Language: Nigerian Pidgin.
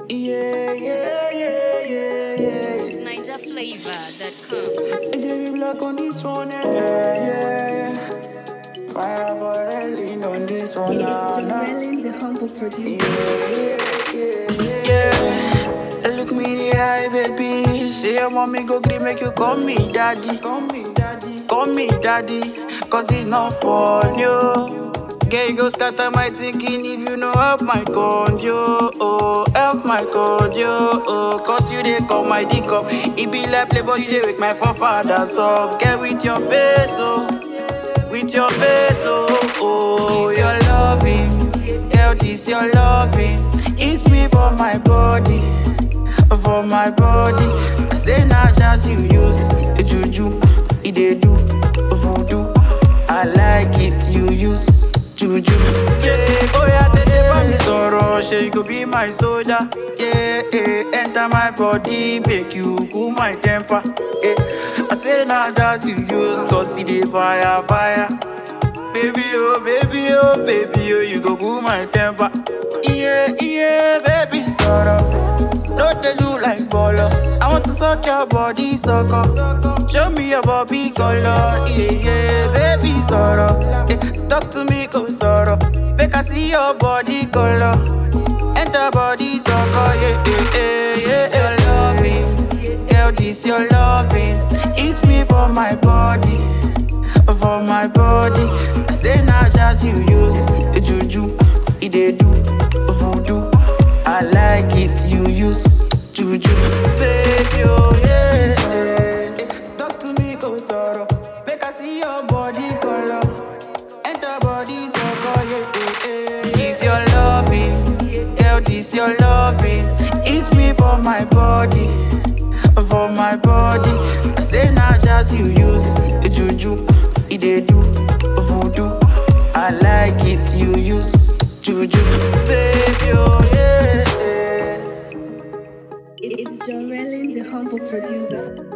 Yeah, yeah, yeah, yeah, yeah. NigerFlavor.com. JB Black on this one, yeah, yeah, yeah. Fire for the lean on this one, It's nah, nah. Joellen, the humble producer. Yeah, look me in the eye, baby. Say your mommy go gree make you call me daddy. Call me daddy. Call me daddy. Cause it's not for you. Girl, you go scatter my thinking if you know help my conjo. Oh, help my conjo. Oh, cause you dey call my dick up. It be like playboy, you dey wake my forefathers up. Get with your face, oh. With your face, oh, oh. This your loving. Hell, this your loving. Eat me for my body. For my body. I say not just you use a juju. It dey do voodoo. I like it, you use juju. Yeah, oh yeah, tell bá mi sọ̀rọ̀, ṣe you go be my soldier. Yeah, yeah, enter my body, make you cool my temper. Yeah, I say not just you use, cause it dey fire, fire. Baby, oh, baby, oh, baby, oh, you go cool my temper. Yeah, yeah, baby, sorrow. Don't tell you like bolo. I want to suck your body, sucker. Show me your body color. Yeah, yeah, baby, sorrow. Eh, talk to me, go sorrow. Make I see your body color. Enter body, sucker. Yeah, yeah, yeah, yeah. Your loving, yeah, this your loving. Eat me for my body for my body. I say not just you use a juju, it dey do voodoo. I like it, you use juju, baby, oh yeah. Eh, Talk to me, go sorrow. Make I see your body color. Enter body so yeah, yeah, yeah. This your loving, hell, this your loving. Eat me for my body for my body. I say not just you use a juju, it dey do voodoo. I like it, you use juju, baby, oh yeah. It's Joellen, the humble producer.